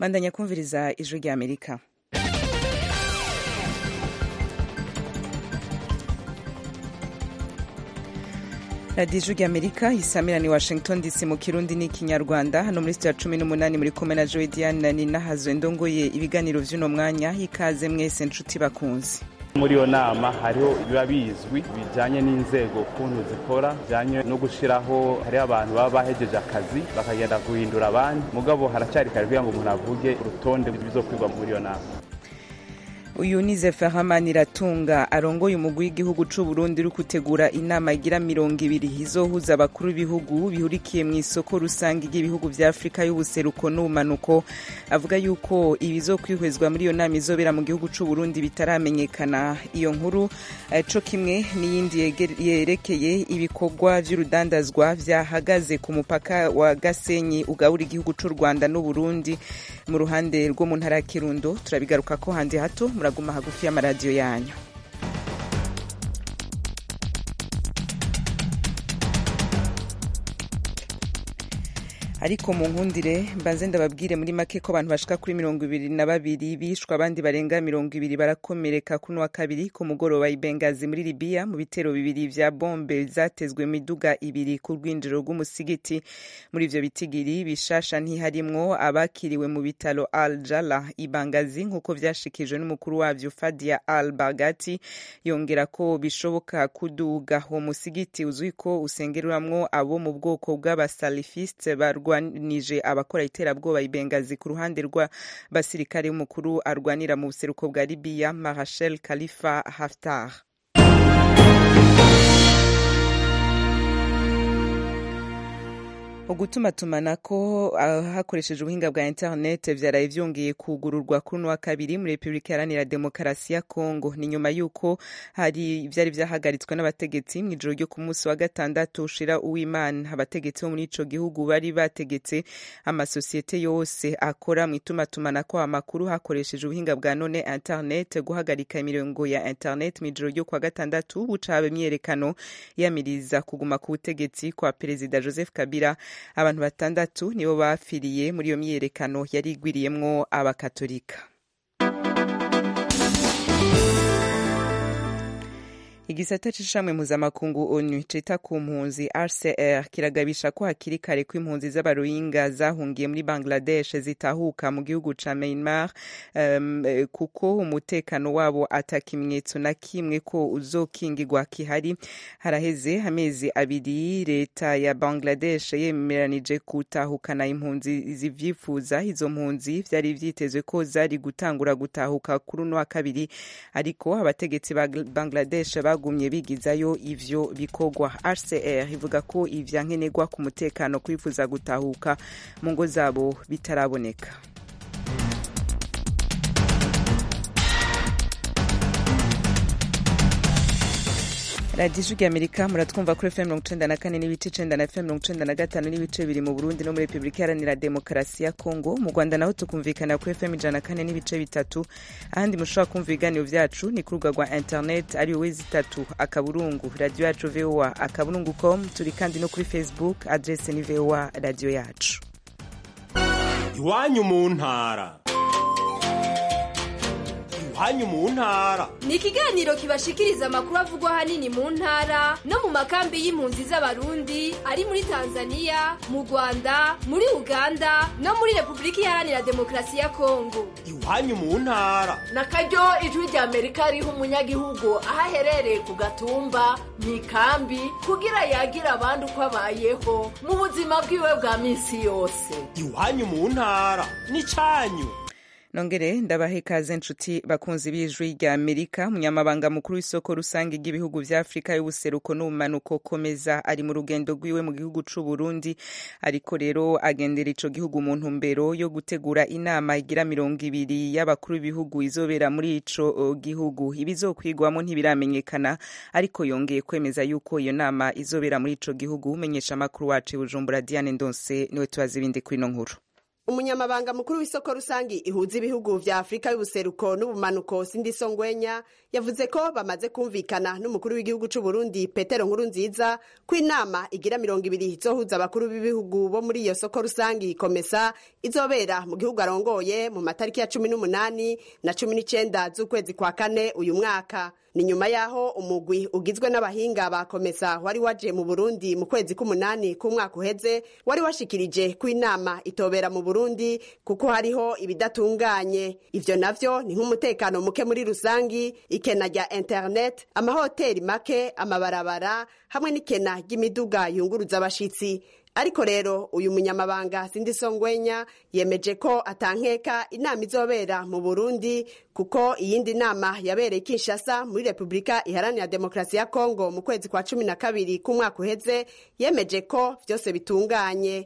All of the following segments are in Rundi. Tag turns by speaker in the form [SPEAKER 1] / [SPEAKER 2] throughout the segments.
[SPEAKER 1] bandanya kumviriza ijwi rya amerika radiyo ijwi rya amerika isamirani washington dc mu kirundi n'ikinyarwanda hano muri sitiya cumi n'umunani muri kumwe na joe diane ninahazwe ndongoye ibiganiro vy'uno mwanya ikaze mwese nshuti bakunzi
[SPEAKER 2] muri iyo nama hariho biba bizwi bijyanye n'inzego ukuntu zikora bijyanye no gushyiraho hariho abantu baba bahejeje akazi bakagenda guhindura abandi mugabo haracyari kare kugira ngo umuntu avuge urutonde rw'ibizokwigwa muri iyo nama
[SPEAKER 1] uyu ni zeferhamani iratunga arongoye umugwi w'igihugu c'u Burundi uri gutegura inama igira mirongo ibiri izohuza abakuru b'ibihugu bihurikiye mu isoko rusange ry'ibihugu vya afurika y'ubuseruko n'ubumanuko avuga yuko ibizokwihwezwa muri iyo nama izobera mu gihugu c'u Burundi bitaramenyekana iyo nkuru co kimwe n'iyindi yerekeye ibikorwa vy'urudandazwa vyahagaze ku mupaka wa gasenyi ugabura igihugu c'u rwanda n'uburundi mu ruhande rwo mu ntara ya kirundo turabigaruka ko handi hato muraguma hagufi y'amaradiyo yanyu ariko mu nkundire mbanze ndababwire muri make ko abantu bashika kuri mirongo ibiri na babiri bishwe abandi barenga mirongo ibiri barakomereka kuno wa kabiri ku mugoroba i Bengazi muri Libya mu bitero bibiri vya bombe zatezwe miduga ibiri ku rwinjiro rw'umusigiti muri ivyo bitigiri bishasha ntiharimwo abakiriwe mu bitaro Al Jala i Bangazi nk'uko vyashikijwe n'umukuru wavyo Fadia Al Bagati yongera ko bishoboka kuduga uwo musigiti uzwi ko usengeramwo abo mu bwoko bw'abasalifiste barwa barwanije abakora iterabwoba ibengazi ku ruhande rw'abasirikare b'umukuru arwanira mu buseruko bwa libiya marashal khalifa haftar ugutumatumanako hakoresheje ubuhinga bwa internet vyaraye vyongeye kugururwa kuri uno wa kabiri muri repubulika iharanira demokarasi ya kongo ni nyuma y'uko hari vyari vyahagaritswe n'abategetsi mw'ijoro ryo ku munsi wa gatandatu ushira uwimana abategetsi bo muri ico gihugu bari bategetse amasosiyete yose akora mw'itumatumanako amakuru hakoresheje ubuhinga bwa none internet guhagarika imirongo ya internet mw'ijoro ryo kwa gatandatu buca haba imyiyerekano yamiriza kuguma ku butegetsi kwa perezida joseph kabila abantu batandatu nibo bapfiriye muri iyo myiyerekano yari igwiriyemwo abakatolika igisata c'ishamwe mpuzamakungu onu cita ku mpunzi rcr kiragabisha ko hakiri kare ko impunzi z'abarohinga zahungiye muri bangladesh zitahuka mu gihugu ca myanmar um, kuko umutekano wabo ata kimenyetso na kimwe ko uzokingirwa kihari haraheze amezi abiri leta ya bangladesh yemeranije gutahukana impunzi zivyifuza izo mpunzi vyari vyitezwe ko zari gutangura gutahuka kuri uno wa kabiri ariko abategetsi ba bangladesh bagumye bigizayo ivyo bikorwa hcr ivuga ko ivyankenerwa ku mutekano kwifuza gutahuka mu ngo zabo bitaraboneka radiyo ijwi amerika muratwumva kuri fm mirongo icenda na kane n'ibice icenda na fm mirongo icenda na gatanu n'ibice bibiri mu burundi no muri repubulika iharanira demokarasi ya kongo mu rwanda naho tukumvikana kuri fm ijana na kane n'ibice bitatu ahandi mushobora kumva ibiganiro vyacu ni ku rubuga rwa internet ari wowe zitatu akaburungu radiyo yacu voa akaburungu com turi kandi no kuri facebook adrese ni voa radiyo yacu
[SPEAKER 3] iwanyu mu ntara iwanyu mu ntara
[SPEAKER 4] ni ikiganiro kibashikiriza amakuru avugwa ahanini mu ntara no mu makambi y'impunzi z'abarundi ari muri tanzania mu rwanda muri uganda no muri repubulika iharanira demokarasi ya kongo
[SPEAKER 3] iwanyu mu ntara
[SPEAKER 5] na karyo ijwi rya amerika riha umunyagihugu aho aherereye ku gatumba mu ikambi kugira yagira abandi uko abayeho mu buzima bwiwe bwa minsi yose
[SPEAKER 3] iwanyu mu ntara ni cyanyu
[SPEAKER 1] nongere ndabaha ikaze nshuti bakunzi b'ijwi rya amerika umunyamabanga mukuru w'isoko rusange ry'ibihugu vya afurika y'ubuseruko n'ubumanuko komeza ari mu rugendo rwiwe mu gihugu c'u burundi ariko rero agendera ico gihugu mu ntumbero yo gutegura inama igira mirongo ibiri y'abakuru b'ibihugu izobera muri ico gihugu ibizokwigwamo ntibiramenyekana ariko yongeye kwemeza yuko iyo nama izobera muri ico gihugu umenyesha amakuru wacu bujumbura diane ndonse niwe tubaza ibindi kuri ino nkuru
[SPEAKER 6] umunyamabanga mukuru w'isoko rusangi ihuza ibihugu vya afurika y'ubuseruko n'ubumanuko sindiso ngwenya yavuze ko bamaze kumvikana n'umukuru w'igihugu c'u burundi petero nkuru nziza ko inama igira mirongo ibiri izohuza abakuru b'ibihugu bo muri iyo soko rusangi komesa izobera mu gihugu arongoye mu matariki ya cumi n'umunani na cumi n'icenda z'ukwezi kwa kane uyu mwaka ni nyuma yaho umugwi ugizwe n'abahinga ba komesa wari waje mu burundi mu kwezi k'umunani k'umwaka uheze wari washikirije ko inama itobera mu burundi kuko hariho ibidatunganye ivyo navyo ni nk'umutekano muke muri rusangi ikena rya internet amahoteli make amabarabara hamwe n'ikena ry'imiduga yunguruza abashitsi ariko rero uyu munyamabanga sindi songwenya yemeje ko atankeka inama izobera mu burundi kuko iyindi nama yabereye kinshasa muri repubulika iharanira demokarasi ya kongo mu kwezi kwa cumi na kabiri k'umwaka uheze yemeje ko vyose bitunganye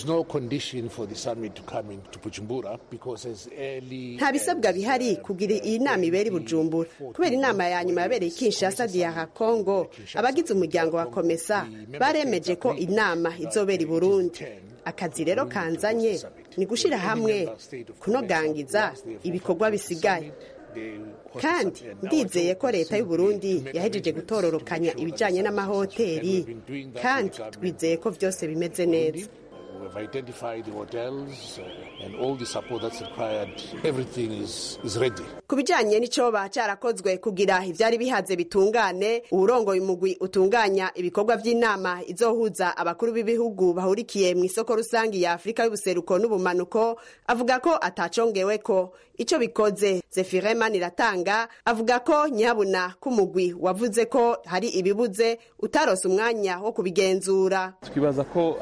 [SPEAKER 6] nta bisabwa bihari kugira iyi nama ibera i bujumbura kubera inama ya nyuma yabereye kinshasa diara kongo abagize umuryango wa komesa baremeje ko inama izobera i burundi akazi rero kanzanye ni gushira hamwe kunogangiza ibikorwa bisigaye kandi ndizeye ko leta y'u Burundi yahejeje gutororokanya ibijanye n'amahoteli kandi twizeye ko vyose bimeze neza
[SPEAKER 7] We've identified the hotels uh, and all the support that's required. Everything is, is ready.
[SPEAKER 6] ku bijanye n'icoba carakozwe kugira ivyari bihaze bitungane uwurongoye umugwi utunganya ibikorwa vy'inama izohuza abakuru b'ibihugu bahurikiye mu isoko rusangi ya afurika y'ubuseruko n'ubumanuko avuga ko atacongeweko ico bikoze zefire maniratanga avuga ko nyabuna k'umugwi wavuze ko hari ibibuze utarose umwanya wo kubigenzura
[SPEAKER 2] twibaza ko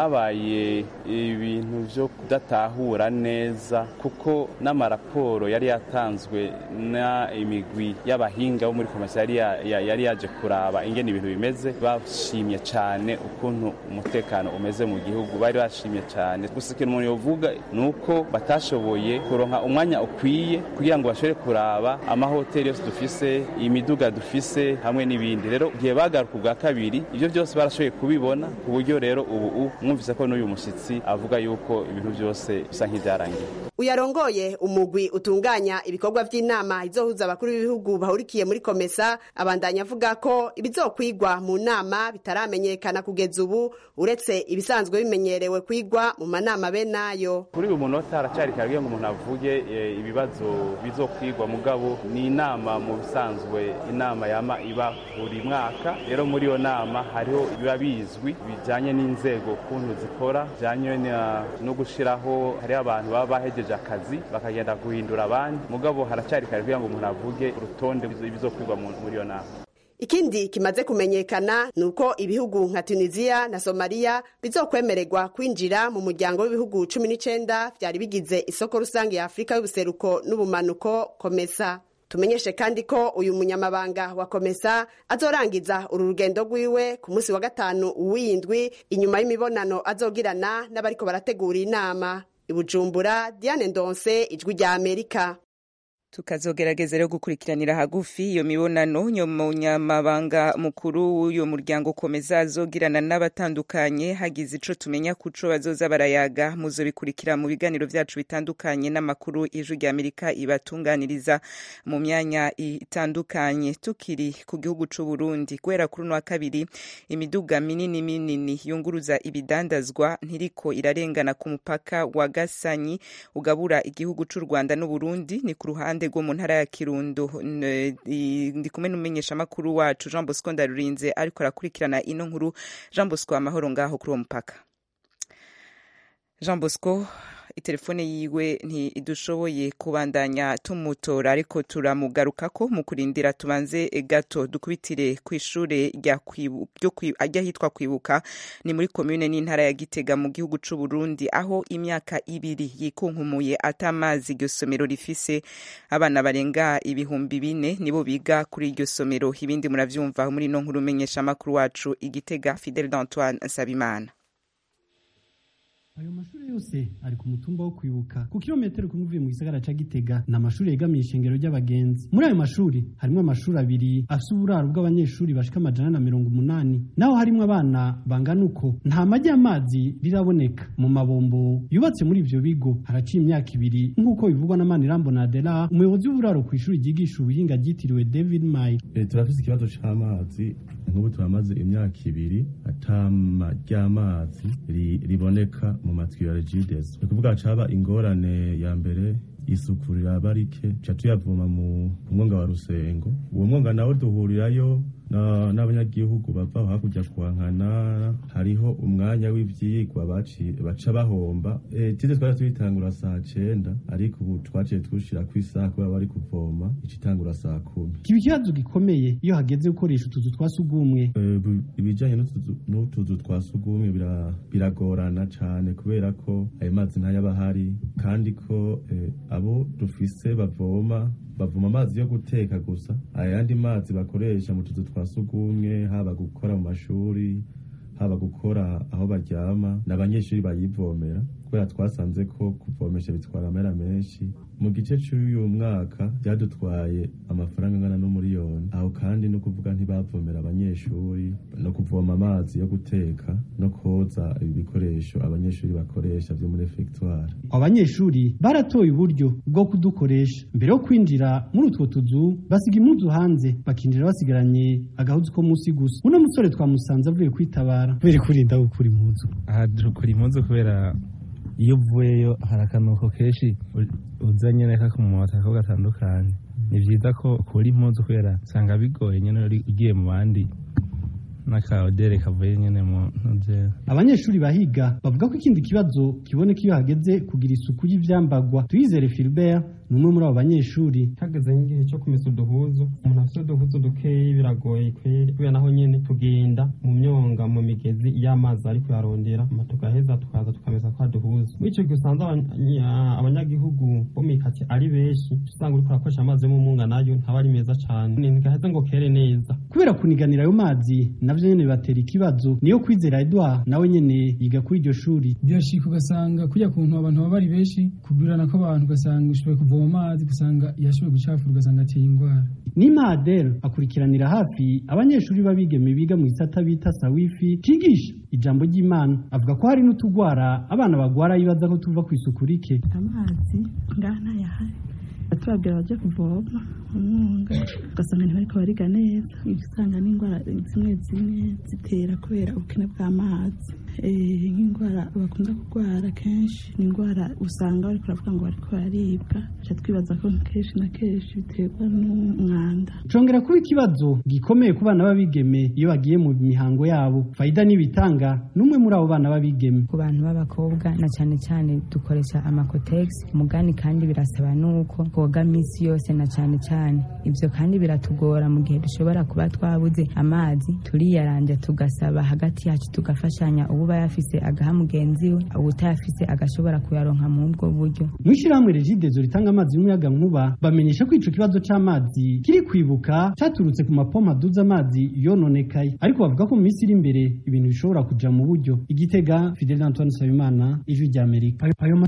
[SPEAKER 2] habaye ibintu vyo kudatahura neza kuko n'amaraporo yari yatanzwe na imigwi y'abahinga bo muri komisiyo yari ya- ya- yari yaje kuraba ingene ibintu bimeze bashimye cyane ukuntu umutekano umeze mu gihugu bari bashimye cyane gusa ikintu umuntu yovuga ni uko batashoboye kuronka umwanya ukwiye kugira ngo bashobore kuraba amahoteli yose dufise imiduga dufise hamwe n'ibindi rero igihe bagaruka ubwa kabiri ibyo byose barashoboye kubibona ku buryo rero ubu u- mwumvise ko n'uyu mushyitsi avuga yuko ibintu byose bisa nk'ibyarangiye
[SPEAKER 6] uyarongoye umugwi utunganya ibikorwa vy'inama izohuza abakuru b'ibihugu bahurikiye muri komesa abandanya avuga ko ibizokwigwa mu nama bitaramenyekana kugeza ubu uretse ibisanzwe bimenyerewe kwigwa mu manama be nayo
[SPEAKER 2] kuri uyu munota haracyari kare kugira ngo umuntu avuge eh, ibibazo bizokwigwa mugabo ni inama mu bisanzwe inama yama iba buri mwaka rero muri iyo nama hariho ibiba bizwi bijyanye n'inzego ukuntu zikora bijyanye na- no gushyiraho hariho abantu baba bahejeje akazi bakagenda guhindura abandi mugabo haracyari kare kugira ngo umuntu avuge urutonde bizokwigwa mu- muri iyo nama
[SPEAKER 6] ikindi kimaze kumenyekana ni uko ibihugu nka tunisiya na somaliya bizokwemererwa kwinjira mu muryango w'ibihugu cumi n'icenda vyari bigize isoko rusange ya afurika y'ubuseruko n'ubumanuko komesa tumenyeshe kandi ko uyu munyamabanga wa komesa azorangiza uru rugendo rwiwe ku munsi wa gatanu w'indwi inyuma y'imibonano azogirana n'abariko barategura inama i bujumbura diane ndonse ijwi rya amerika
[SPEAKER 1] tukazogerageza rero gukurikiranira hagufi iyo mibonano nyamabanga mukuru w'uyo muryango komeza azogirana n'abatandukanye hagize ico tumenya kuco bazoza barayaga muzobikurikira mu biganiro vyacu bitandukanye n'amakuru ijwi rya amerika ibatunganiriza mu myanya itandukanye tukiri ku gihugu c'u Burundi guhera kuri uno wa kabiri imiduga minini minini yunguruza ibidandazwa ntiriko irarengana ku mupaka wa Gasanyi ugabura igihugu c'u Rwanda n'Uburundi ni ku ruhande rwo mu ntara ya Kirundo N- i- ndi kumwe n'umumenyeshamakuru wacu Jean Bosco Ndarurinze ariko arakurikirana ino nkuru Jean Bosco amahoro ngaho kuri uwo mupaka Jean Bosco itelefone yiwe ntidushoboye kubandanya tumutora ariko turamugarukako mu kurindira tubanze gato dukubitire ku ishure rya kwibu- ryo kwi- ajya hitwa kwibuka ni muri komune n'intara ya Gitega mu gihugu c'u Burundi aho imyaka ibiri yikunkumuye atamazi iryo somero rifise abana barenga ibihumbi bine nibo biga kuri iryo somero ibindi muravyumva muri no nkuru menyesha makuru wacu igitega Fidel d'Antoine Nsabimana
[SPEAKER 8] ayo mashuri yose ari ku mutumba wo kwibuka ku kilometero kumwe uvuye mu gisagara ca gitega ni amashuri yegamiye ishengero ry'abagenzi muri ayo mashuri harimo amashuri abiri afise uburaro bw'abanyeshuri bashika amajana na mirongo umunani naho harimo abana bangana uko nta majyi y'amazi riraboneka mu mabombo yubatse muri ivyo bigo haraciye imyaka ibiri nk'uko bivugwa na manirambo na adela umuyobozi w'uburaro ku ishuri ryigisha ubuhinga ryitiriwe david may
[SPEAKER 9] turafise ikibazo c'amazi nk'ubu turamaze imyaka ibiri atama ry'amazi riboneka mu matwi ya regides ni kuvuga caba ingorane ya mbere isuku riraba rike ca tuyavoma mu mwonga wa rusengo uwo mwonga nawo duhurirayo n'abanyagihugu bava aho hakurya kuhankana hariho umwanya w'ivyigwa baca bahomba tize twari tuyitangura saa cenda ariko ubu twaciye twushira ku isaha kubera bari kuvoma icitangura saa kumi
[SPEAKER 8] kiba ikibazo gikomeye iyo hageze gukoresha utuzu twa sugumwe
[SPEAKER 9] ibijanye n'utuzu twa sugumwe biragorana cane kubera ko ayo mazi ntayaba ahari kandi ko abo dufise bavoma bavoma amazi yo guteka gusa ayandi mazi bakoresha mu tuzu twa sugumwe haba gukora mu mashuri haba gukora aho baryama n'abanyeshuri bayivomera kubera twasanze ko kuvomesha bitwara amera menshi mu gice cy'uyu mwaka byadutwaye amafaranga angana n'umuriyoni aho kandi no kuvuga ntibavomera abanyeshuri no kuvoma amazi yo guteka no koza ibikoresho abanyeshuri bakoresha byo muri efegitwari
[SPEAKER 8] abanyeshuri baratoye uburyo bwo kudukoresha mbere yo kwinjira muri utwo tuzu basiga impuzu hanze bakinjira basigaranye agahuzu ko munsi gusa uno musore twamusanze avuye kwitabara kubera kurinda gukura impuzu
[SPEAKER 10] aha dukura impuzu kubera iyo uvuyeyo hari akanuko kenshi uzanye neka ku mota ko gatandukanye ni byiza ko ukura impuzu kubera usanga bigoye nyine ugiye mu bandi n'akaodere kavuye nyine mu ntuze
[SPEAKER 8] abanyeshuri bahiga bavuga ko ikindi kibazo kiboneka iyo hageze kugira isuku y'ivyambagwa tuyizere Philbert ni umwe muri abo banyeshuri
[SPEAKER 11] hageze nk'igihe cyo kumesa uduhuzu umuntu afite uduhuzu dukeyi biragoye kweri kubera naho nyene tugenda mu myonga mu migezi y'amazi ari kuyarondera ma tugaheza tukaza tukamesa kwa duhuzu muri ico gihe usanze abanyagihugu bo mikati ari benshi usanga uriko urakoresha amazi yo mu munga nayo ntaba ari meza cane ntigaheze ngo kere neza
[SPEAKER 8] kubera kuniganira ayo mazi navyo nyene bibatera ikibazo niyo kwizera Edouard nawe nyene yiga kuri iryo shuri
[SPEAKER 12] birashika ugasanga kurya kuntu abantu baba bari benshi kugurana kw'abantu ugasanga ushoboye kuvoma amazi ugasanga yashoboye gucafura ugasanga ateye indwara
[SPEAKER 8] Nima Adel akurikiranira hafi abanyeshuri b'abigeme biga mu gisata bita sawifi cigisha ijambo ry'Imana avuga ko hari n'utugwara abana bagwara yibaza ko tuva ku isuku rike
[SPEAKER 13] amazi ngaha ntayahari batubabwira bajya kuvoma umwunga ugasanga ntibariko bariga neza usanga n'indwara zimwe zimwe zitera kubera ubukene bw'amazi nk'indwara bakunda kurwara kenshi ni indwara usanga bariko baravuga ngo bariko bararibwa ca twibaza ko kenshi na kenshi biterwa n'umwanda
[SPEAKER 8] congera kuba ikibazo gikomeye ku bana b'abigeme iyo bagiye mu mihango yabo fayida n'ibitanga n'umwe muri abo bana b'abigeme
[SPEAKER 14] ku bantu b'abakobwa na cyane cyane dukoresha amakotegisi mugani kandi birasaba n'uko twoga minsi yose na cyane cyane ibyo kandi biratugora mu gihe dushobora kuba twabuze amazi turiyaranja tugasaba hagati yacu tugafashanya uba yafise agaha mugenzi we ubutayafise agashobora kuyaronka mu ubwo buryo
[SPEAKER 8] mu ishyirahamwe regidezo ritanga amazi y'umuyaga nkuba bamenyesha ko ico kibazo c'amazi kiri kwibuka caturutse ku mapompa aduza amazi yononekaye ariko bavuga ko mu minsi iri imbere ibintu bishobora kuja mu buryo igitega fidel antoine nsabimana ijwi ry'amerika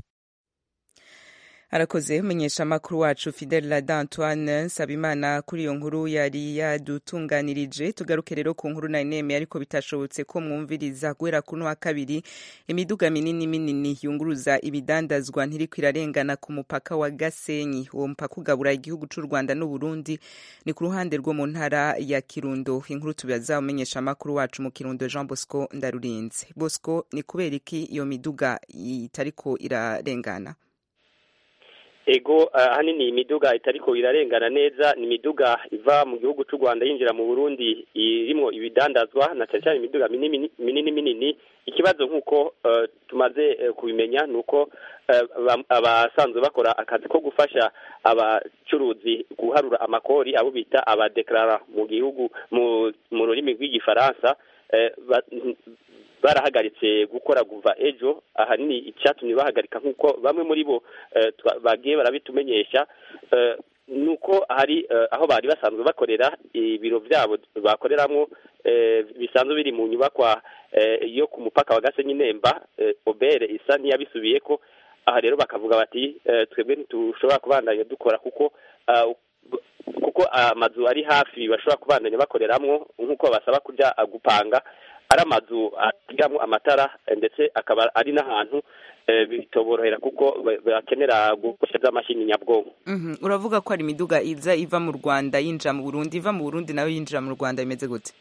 [SPEAKER 1] arakoze umenyesha amakuru wacu fidel lada antoine nsabimana kuri iyo nkuru yari yadutunganirije tugaruke rero ku nkuru nari nemeye ariko bitashobotse ko mwumviriza guhera kuno wa kabiri imiduga minini minini yunguruza ibidandazwa ntiriko irarengana ku mupaka wa gasenyi uwo mupaka ugabura igihugu c'u rwanda n'uburundi ni ku ruhande rwo mu ntara ya kirundo inkuru tubaza umenyesha amakuru wacu mu kirundo jean bosco ndarurinze bosco ni kubera iki iyo miduga itariko irarengana
[SPEAKER 15] ego ahanini imiduga itariko irarengana neza ni imiduga iva mu gihugu cy'u Rwanda yinjira mu Burundi irimo ibidandazwa na cyane cyane imiduga minini minini minini ikibazo nk'uko tumaze kubimenya ni uko abasanzwe bakora akazi ko gufasha abacuruzi guharura amakori abo bita abadekarara mu gihugu mu rurimi rw'igifaransa barahagaritse gukora kuva ejo ahanini icyatumye bahagarika nk'uko bamwe muri bo bagiye barabitumenyesha nuko hari eh, aho bari basanzwe bakorera ibiro byabo bakoreramwo eh, bisanzwe biri mu nyubakwa eh, yo ku mupaka wa Gasenyi Nemba eh, Obere isa ntiyabisubiyeko aha rero bakavuga bati eh, twebwe ntitushobora kubandanya dukora kuko ah, kuko amazu ari hafi bashobora kubandanya bakoreramwo nk'uko basaba kujya ah, gupanga ari amazu agiramwo amatara eh, ndetse akaba ari n'ahantu eh, bitoborohera kuko ba- bakenera gukoresha amashini nyabwonko
[SPEAKER 1] Mhm. uravuga ko hari imiduga iza iva mu rwanda yinjira mu burundi iva mu burundi nayo yinjira mu rwanda bimeze gute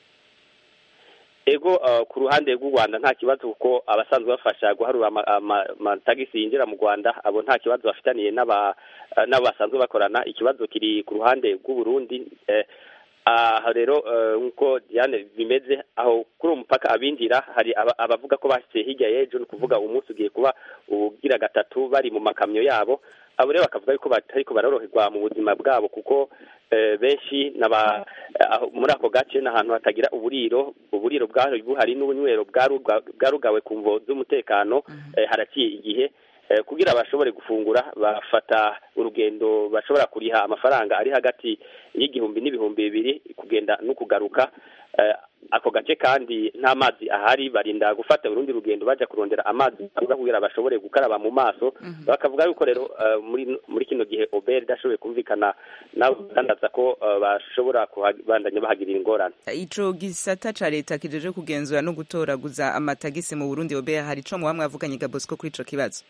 [SPEAKER 15] ego uh, ku ruhande rw'u rwanda nta kibazo kuko abasanzwe bafasha guharura ama- ama- amatagisi yinjira mu rwanda abo nta kibazo bafitaniye n'aba uh, n'abo basanzwe bakorana ikibazo kiri ku ruhande rw'u burundi eh, aha rero eh, nk'uko diane bimeze aho kuri uwo mupaka abinjira hari aba- abavuga ko bashyize hirya y'ejo ni ukuvuga umunsi ugiye kuba ugira gatatu bari mu makamyo yabo abo rero bakavuga yuko batariko baroroherwa mu buzima bwabo kuko eh, benshi naba aho- muri ako gace ni ahantu hatagira uburiro uburiro bwari buhari n'ubunywero bwaruga- bwarugawe ku mvo z'umutekano eh, haraciye igihe eh, kugira bashobore gufungura bafata urugendo bashobora kuriha amafaranga ari hagati y'igihumbi n'ibihumbi bibiri kugenda no kugaruka eh, ako gace kandi nta mazi ahari barinda gufata urundi rugendo bajya kurondera amazi avuga kugira bashobore gukaraba mu maso bakavuga yuko rero eh, muri muri kino gihe oberi idashoboye kumvikana nabo badandaza ko eh, bashobora kubandanya bahagirira ingorane
[SPEAKER 1] ico gisata ca leta kijeje kugenzura no gutoraguza amatagisi mu burundi obeya hari ico muba mwavuganye ga bosco kuri ico kibazo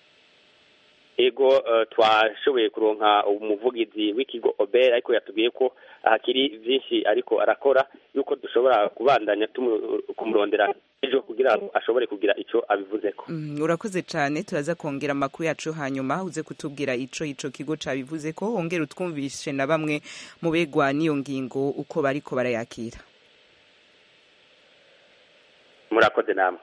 [SPEAKER 15] ego eh, twashoboye kuronka umuvugizi w'ikigo oberi ariko yatubwiye ko hakiri byinshi ariko arakora yuko dushobora kubandanya tumu- kumurondera ejo kugira ngo ashobore kugira ico abivuzeko
[SPEAKER 1] Mm, urakoze cane turaza kongera amakuru yacu hanyuma uze kutubwira ico ico kigo cabivuze ko wongera utwumvishe na bamwe mu begwa n'iyo ngingo uko bariko barayakira
[SPEAKER 15] murakoze namwe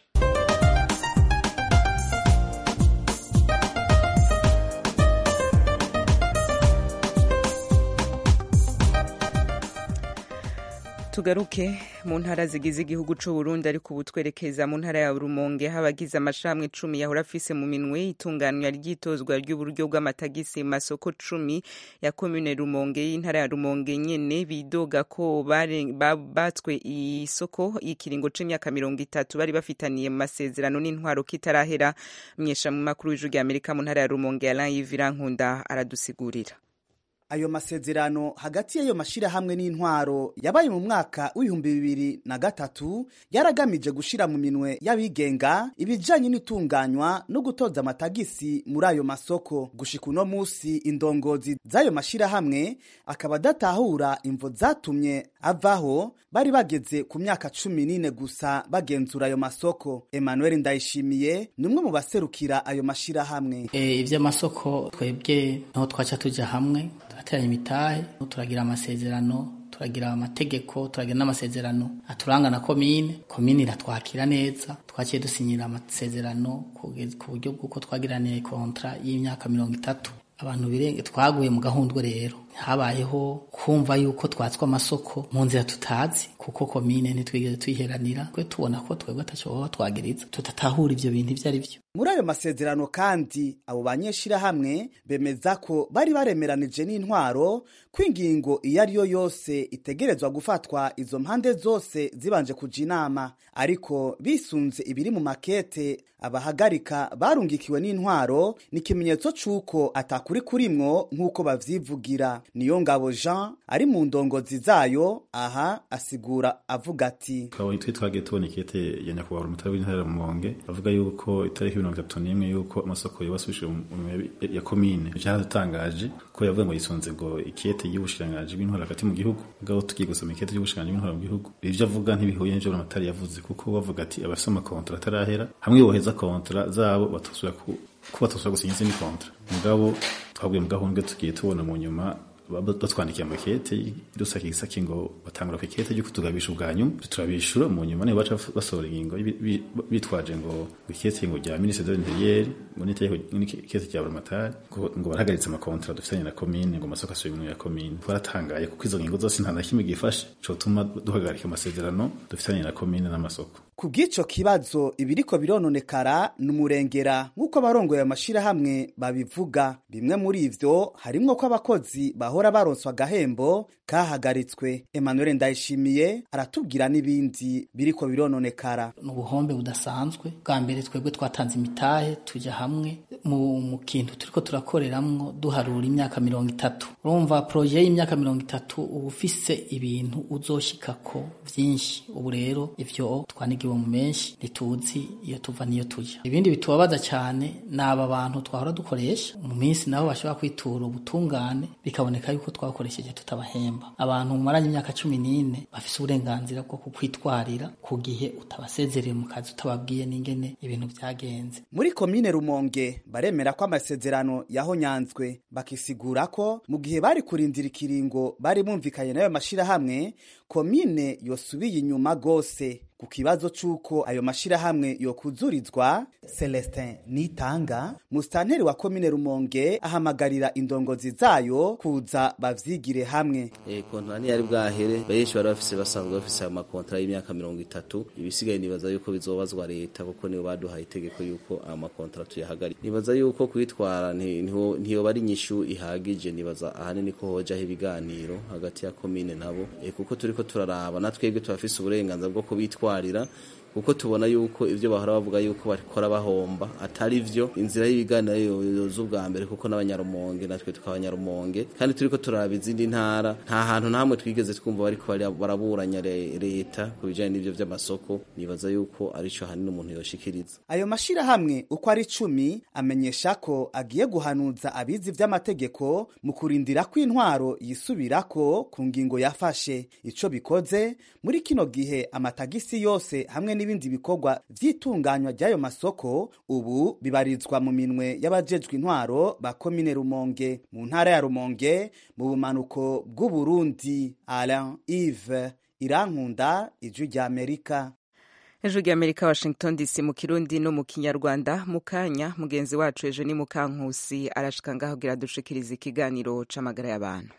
[SPEAKER 1] tugaruke mu ntara zigize igihugu c'u Burundi ariko ubu twerekeza mu ntara ya Rumonge habagize amashramwe cumi yahora afise mu minwe itunganywa ry'itozwa ry'uburyo bw'amatagisi mu masoko cumi ya komune Rumonge y'intara ya Rumonge nyene bidoga ko bare- ba- batswe isoko y'ikiringo c'imyaka mirongo itatu bari bafitaniye mu masezerano n'intwaro kitarahera mwesha mu makuru w'ijwi rya Amerika mu ntara ya Rumonge Alain Yves Nkunda aradusigurira
[SPEAKER 16] ayo masezerano hagati y'ayo mashirahamwe n'intwaro yabaye mu mwaka w'ibihumbi bibiri na gatatu yaragamije gushira mu minwe y'abigenga ibijanye n'itunganywa no gutoza amatagisi muri ayo masoko gushika uno musi indongozi z'ayo mashirahamwe akaba adatahura imvo zatumye avaho bari bageze ku myaka cumi n'ine gusa bagenzura ayo masoko emmanuel ndayishimiye ni umwe mu baserukira ayo mashirahamwe
[SPEAKER 17] Eh, ivy'amasoko twebwe niho twaca tuja hamwe turateranya imitahe turagira amasezerano turagira amategeko turagira n'amasezerano aturanga na komine komine iratwakira neza twaciye dusinyira amasezerano kugeza- ku buryo bw'uko twagiraniye kontra y'imyaka mirongo itatu abantu birenge twaguye mu gahundwe rero habayeho kumva yuko twatswe amasoko mu nzira tutazi kuko komine ntitwigeze tuyiheranira twe tubona ko twebwe ataco baba twagiriza tudatahura ivyo bintu ivyo ari vyo
[SPEAKER 16] muri ayo masezerano kandi abo banyeshirahamwe bemeza ko bari baremeranije n'intwaro ko ingingo iyo ari yo yose itegerezwa gufatwa izo mpande zose zibanje kuja inama ariko bisunze ibiri mu makete abahagarika barungikiwe n'intwaro ni ikimenyetso c'uko atakuri kurimwo nk'uko bavyivugira niyo ngabo jean ari mu ndongozi zayo aha asigura avuga ati
[SPEAKER 18] twabonye twe twagiye tubona ikete ya nyakubahwa umutari w'intara ya rumonge avuga yuko itariki mirongo itatu n'imwe yuko amasoko yobasubishije mu minwe ya komine cyaradutangaje ko yavuga ngo yisunze ngo ikete y'ubushirangaji bw'intwaro hagati mu gihugu mugabo tugiye gusoma ikete y'ubushirangaji bw'intwaro mu gihugu ivyo avuga ntibihuye n'ivyo amatari yavuze kuko bavuga ati abafise amakontra atarahera hamwe boheza kontra zabo batosubira ku ko batosubira gusinya izindi kontra mugabo twabwiye mu gahundwe tugiye tubona mu nyuma batwandikiye amakete dusaka igisaki ngo batangura ku ikete ryo kutugabisha ubwa nyuma turabishura mu nyuma nibo baca basohora ingingo bi- bi- bitwaje ngo ikete ngo rya ministre de l'intérieur ngo n'itegeko n'ikete rya buramatari ngo ngo barahagaritse amakontra dufitanye na komine ngo amasoko asubire mu ya komine twaratangaye kuko izo ngingo zose nta na kimwe gifashe cotuma duhagarika amasezerano dufitanye na komine n'amasoko
[SPEAKER 16] ku bw'ico kibazo ibiriko birononekara ni umurengera nk'uko abarongoye amashirahamwe babivuga bimwe muri ivyo harimwo ko abakozi bahora baronswa agahembo kahagaritswe emmanuel ndayishimiye aratubwira n'ibindi biriko birononekara
[SPEAKER 17] ni ubuhombe budasanzwe bwa mbere twebwe twatanze imitahe tujya hamwe mu, mu kintu turiko turakoreramwo duharura imyaka mirongo itatu urumva poroje y'imyaka mirongo itatu uba ufise ibintu uzoshikako vyinshi ubu rero ivyo twanigiwe mu menshi ntituzi iyo tuva niyo tuja ibindi bitubabaza cyane ni aba bantu twahora dukoresha mu minsi nabo bashobora kwitura ubutungane bikaboneka yuko twakoresheje tutabahemba abantu mumaranye imyaka cumi n'ine bafise uburenganzira bwo kukwitwarira ku gihe utabasezereye mu kazi utababwiye n'ingene ibintu vyagenze
[SPEAKER 16] muri komine rumonge baremera ko amasezerano yahonyanzwe bakisigura ko mu gihe bari kurindira ikiringo bari bumvikanye n'ayo mashirahamwe komine yosubiye inyuma gose ku kibazo c'uko ayo mashirahamwe yokuzurizwa celestin nitanga musitanteri wa komine rumonge ahamagarira indongozi zayo kuza bavyigire hamwe
[SPEAKER 19] e, kontara ntiyari bwahere benshi bari bafise basanzwe bafise ayo makontara y'imyaka mirongo itatu ibisigaye nibaza yuko bizobazwa leta kuko nibo baduhaye itegeko yuko ayo makontara tuyahagarika nibaza yuko kwitwara ntiyoba ari inyishu ihagije nibaza ahanini ko hojaho ibiganiro hagati ya komine nabo e, kuko turiko turaraba natwebwe turafise uburenganzira bwo kubitwara kubitwarira kuko tubona yuko ivyo bahora bavuga yuko bakora bahomba atari vyo inzira y'ibiganiro yoza ubwa mbere kuko n'abanyarumonge natwe tukabanyarumonge kandi turiko turaraba izindi ntara nta hantu namwe twigeze twumva bariko baraburanya leta ku bijanye n'ivyo vy'amasoko nibaza yuko arico hanini umuntu yoshikiriza
[SPEAKER 16] ayo mashirahamwe uko ari cumi amenyesha ko agiye guhanuza abizi vy'amategeko mu kurindira ko intwaro yisubirako ku ngingo yafashe ico bikoze muri kino gihe amatagisi yose hamwe n'ibindi bikorwa vy'itunganywa ry'ayo masoko ubu bibarizwa mu minwe y'abajejwe intwaro ba komine rumonge mu ntara ya rumonge mu bumanuko bw'uburundi alain ive irankunda ijwi ry'amerika
[SPEAKER 1] ejo ry'amerika washington dc mu kirundi no mu kinyarwanda mu kanya mugenzi wacu ejo ni mukankusi arashika ngaho gira dushikiriza ikiganiro c'amagara y'abantu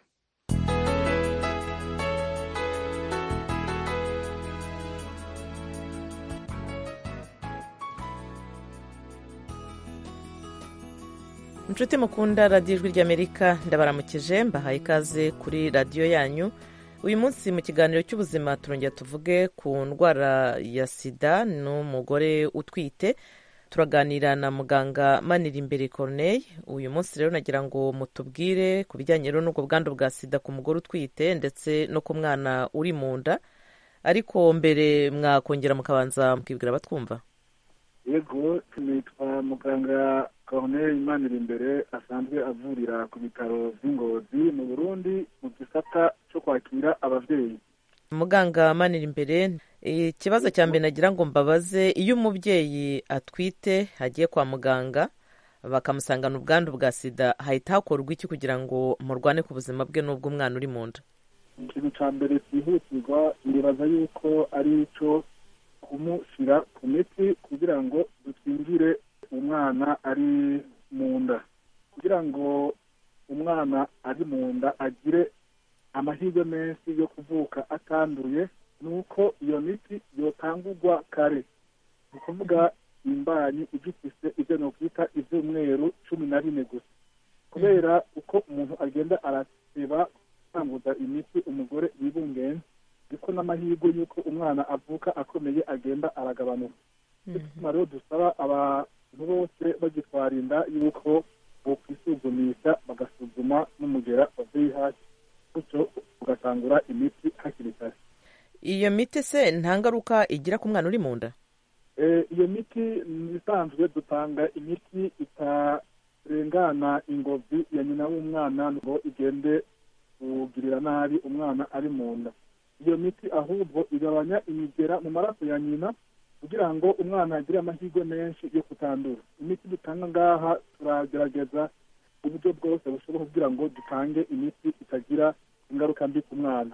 [SPEAKER 20] inshuti mukunda radiyo ijwi ry'amerika ndabaramukije mbahaye ikaze kuri radiyo yanyu uyu munsi mu kiganiro cy'ubuzima turongera tuvuge ku ndwara ya sida n'umugore utwite turaganira na muganga manirimbere corneille uyu munsi rero nagira ngo mutubwire ku bijyanye n'ubwo bwandu bwa sida ku mugore utwite ndetse no ku mwana uri mu nda ariko mbere mwakongera mukabanza mukibwira abatwumva
[SPEAKER 21] yego nitwa muganga corneille imanirimbere asanzwe avurira ku bitaro by'ingozi mu burundi mu gisata cyo kwakira ababyeyi
[SPEAKER 20] muganga manira imbere ikibazo cya mbere nagira ngo mbabaze iyo umubyeyi atwite agiye kwa muganga bakamusangana ubwandu bwa sida hahita hakorwa iki kugira ngo murwane ku buzima bwe n'ubw'umwana uri mu nda
[SPEAKER 21] ikintu cya mbere cyihutirwa nibaza yuko ari icyo kumushyira ku miti kugira ngo dukingire umwana ari mu nda kugira ngo umwana ari mu nda agire amahirwe menshi yo kuvuka atanduye ni uko iyo miti yotangurwa kare ni ukuvuga imbanyi igifise ibyo ni ukwita ibyumweru cumi na bine gusa kubera uko umuntu agenda araseba gutanguza imiti umugore yibungenze niko n'amahirwe y'uko umwana avuka akomeye agenda aragabanuka bituma rero dusaba abantu bose bagitwara inda y'uko bokwisuzumisha bagasuzuma n'umugera wa VIH gutyo ugatangura imiti hakiri kare
[SPEAKER 20] iyo miti se nta ngaruka igira ku mwana uri mu nda
[SPEAKER 21] iyo miti isanzwe dutanga imiti itarengana ingobyi ya nyina w'umwana ngo igende kugirira nabi umwana ari mu nda iyo miti ahubwo igabanya imigera mu maraso ya nyina kugira ngo umwana agire amahirwe menshi yo kutandura imiti dutanga ngaha turagerageza uburyo bwose bushoboka kugira ngo dutange imiti itagira ingaruka mbi ku mwana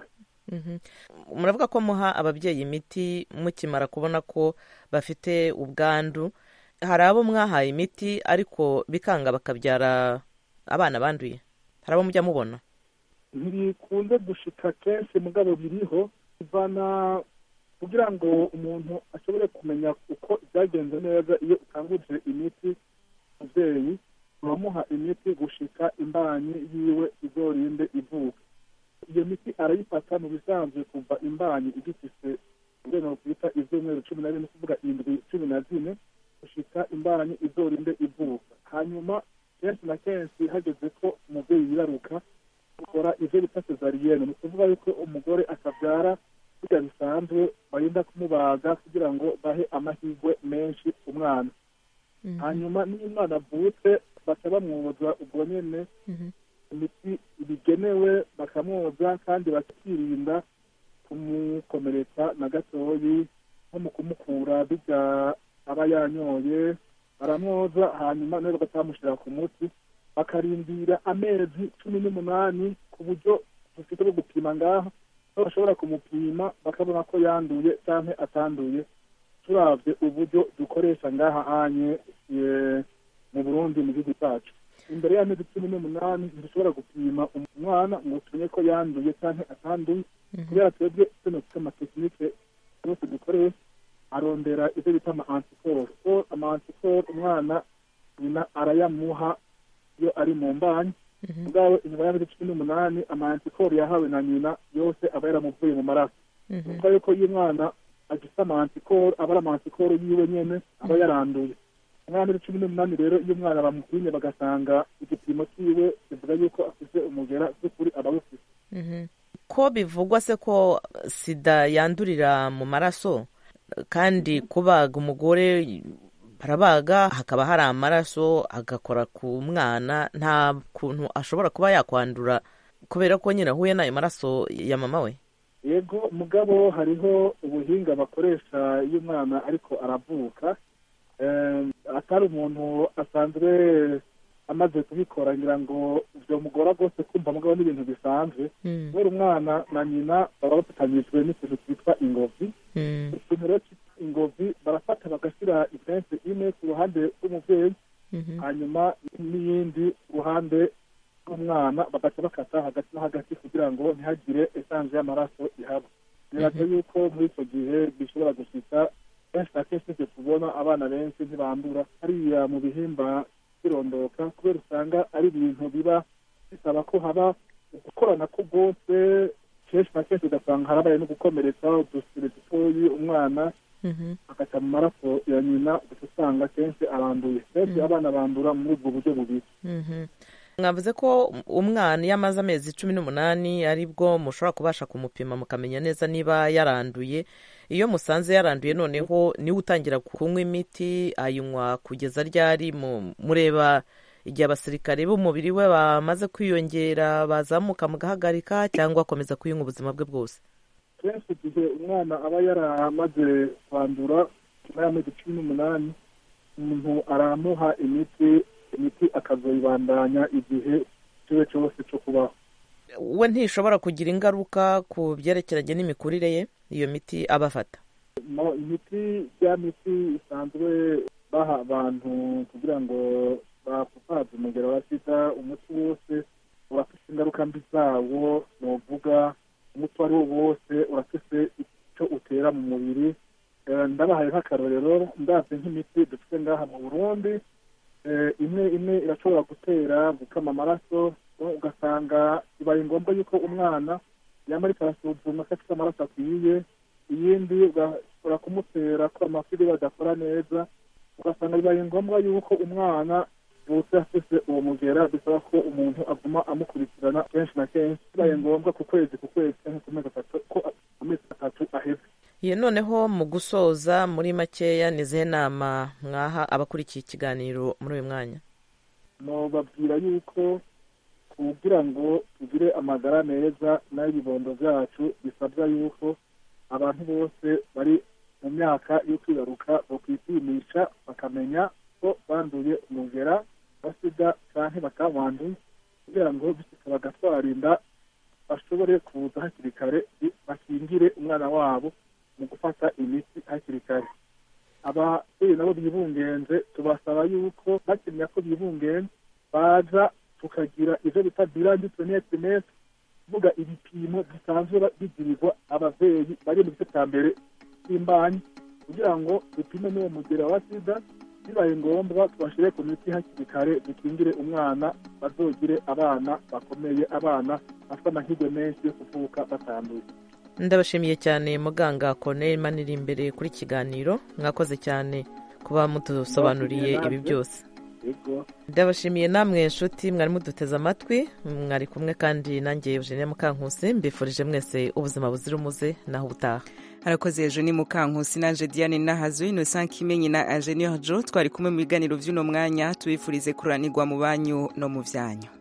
[SPEAKER 20] muravuga ko muha ababyeyi imiti mukimara kubona ko bafite ubwandu hari abo mwahaye imiti ariko bikanga bakabyara abana banduye hari abo mujya mubona
[SPEAKER 21] ntibikunze gushika kenshi mugabo biriho bivana kugira ngo umuntu ashobore kumenya uko byagenze neza iyo utanguje imiti umubyeyi uramuha imiti gushika imbanyi yiwe izorinde ivuka iyo miti arayifata mu bisanzwe kuva imbanyi igifise urwego twita ibyumweru cumi na bine kuvuga indwi cumi na zine gushika imbanyi izorinde ivuka hanyuma kenshi na kenshi hageze ko umubyeyi yibaruka ukora ivyo bita sezariyene ni ukuvuga yuko umugore akabyara kurya bisanzwe barinda kumubaga kugira ngo bahe amahirwe menshi umwana hanyuma niyo umwana avutse baca bamwoza ubwo nyene imiti bigenewe bakamwoza kandi bakirinda kumukomeretsa na gatoyi nko mu kumukura bijya aba yanyoye baramwoza hanyuma nawe bagatamushyira ku muti bakarindira amezi cumi n'umunani ku buryo dufite bwo gupima ngaho aho bashobora kumupima bakabona ko yanduye cyangwa atanduye turabye uburyo dukoresha ngaha hanye mu burundi mu gihugu cyacu imbere y'amezi cumi n'umunani ntidushobora gupima umwana ngo tumenye ko yanduye cyangwa atanduye kubera twebwe tuno dufite amatekinike yose dukoresha arondera ibyo bita ama antikoro so ama antikoro umwana nyina arayamuha iyo ari mu mbanyi ubwawe inyuma y'amezi cumi n'umunani ama antikoro yahawe na nyina yose aba yaramuvuye mu maraso kuko yuko iyo umwana agifite ama antikoro aba ari ama antikoro yiwe nyene aba yaranduye umwana cumi n'umunani rero iyo umwana bamupimye bagasanga igipimo cyiwe bivuga yuko afite umugera by'ukuri aba awufite
[SPEAKER 20] ko bivugwa se ko sida yandurira mu maraso kandi kubaga umugore barabaga hakaba hari amaraso agakora ku mwana nta kuntu ashobora kuba yakwandura kubera ko nyine ahuye n'ayo maraso ya mama we
[SPEAKER 21] yego mugabo hariho ubuhinga bakoresha iyo umwana ariko aravuka atari umuntu asanzwe amaze kubikora ngira ngo byamugora rwose kumva mugabo n'ibintu bisanzwe kubera umwana na nyina baba bafatanyijwe n'ikintu cyitwa ingobyi ikintu rero cyitwa ingobyi barafata bagashyira ipensi imwe ku ruhande rw'umubyeyi hanyuma n'iyindi ku ruhande rw'umwana bagaca bakata hagati no hagati kugira ngo ntihagire esange y'amaraso ihaba biraga yuko muri icyo gihe bishobora gushika kenshi na kenshi tujye tubona abana benshi ntibandura hariya mu bihimba birondoka kubera usanga ari ibintu biba bisaba ko haba gukorana ko rwose kenshi na kenshi ugasanga harabaye no gukomeretsa udusire dutoyi umwana agaca mu maraso ya nyina ugaca usanga kenshi aranduye kenshi abana bandura muri ubwo buryo bubiri
[SPEAKER 20] mwavuze ko umwana iyo amaze amezi cumi n'umunani aribwo mushobora kubasha kumupima mukamenya neza niba yaranduye iyo musanze yaranduye noneho niwe utangira kunywa imiti ayinywa kugeza ryari mureba igihe abasirikare b'umubiri we bamaze kwiyongera bazamuka mugahagarika cyangwa akomeza kuyinywa ubuzima bwe bwose
[SPEAKER 21] kenshi igihe umwana aba yaramaze kwandura nyuma y'amezi cumi n'umunani umuntu aramuha imiti imiti akazoyibandanya igihe kiwe cyose cyo kubaho
[SPEAKER 20] we ntishobora kugira ingaruka ku byerekeranye n'imikurire ye iyo miti aba afata
[SPEAKER 21] imiti ya miti isanzwe baha abantu kugira ngo bakupaze umugero wa sida umuti wose urafite ingaruka mbi zawo nuvuga umuti uwo ari wo wose urafite icyo utera mu mubiri ndabahaye nk'akarorero ndabye nk'imiti dufite ngaha mu burundi imwe imwe irashobora gutera gukama amaraso ugasanga bibaye ngombwa yuko umwana yaba ariko arasuzumwa ko afite amaraso akwiye iyindi ugashobora kumutera ko amafiri badakora neza ugasanga bibaye ngombwa yuko umwana bose afite uwo mugera bisaba ko umuntu aguma amukurikirana kenshi na kenshi bibaye ngombwa ku kwezi ku kwezi cyangwa ku mezi atatu ko amezi atatu aheze
[SPEAKER 20] ye noneho mu gusoza muri makeya ni izihe nama mwaha abakurikiye ikiganiro muri uyu mwanya
[SPEAKER 21] babwira yuko kugira ngo tugire amagara meza n'ay'ibibondo byacu bisabwa yuko abantu bose bari mu myaka yo kwibaruka bakwipimisha bakamenya ko banduye umugera wa sida cyangwa batawanduye kugira ngo bishyika bagatwarinda bashobore kuza hakiri kare bakingire umwana wabo mu gufata imiti hakiri kare ababyeyi nabo bibungenze tubasaba yuko bakimenya ko bibungenze baza tukagira ibyo bita birangi tunetimesi kuvuga ibipimo bisanzwe bigirirwa ababyeyi bari mu gice cya mbere c'imbanyi kugira ngo dupime n'uwo mugera wa sida bibaye ngombwa tubashire ku miti hakiri kare dukingire umwana bazogire abana bakomeye abana bafite amahirwe menshi yo kuvuka batanduye
[SPEAKER 20] ndabashimiye cyane muganga Corneille maniri imbere kuri kiganiro mwakoze cyane kuba mudusobanuriye ibi byose ndabashimiye namwe inshuti mwari muduteze amatwi mwari kumwe kandi nanjye Eugenie Mukankusi mbifurije mwese ubuzima buzira umuze naho ubutaha
[SPEAKER 1] harakoze ejo ni mukankusi nanje diane nahazo innocent kimenyi na ingenieur jo twari kumwe mu biganiro vy'uno mwanya tubifurize kuranirwa mu banyu no mu vyanyu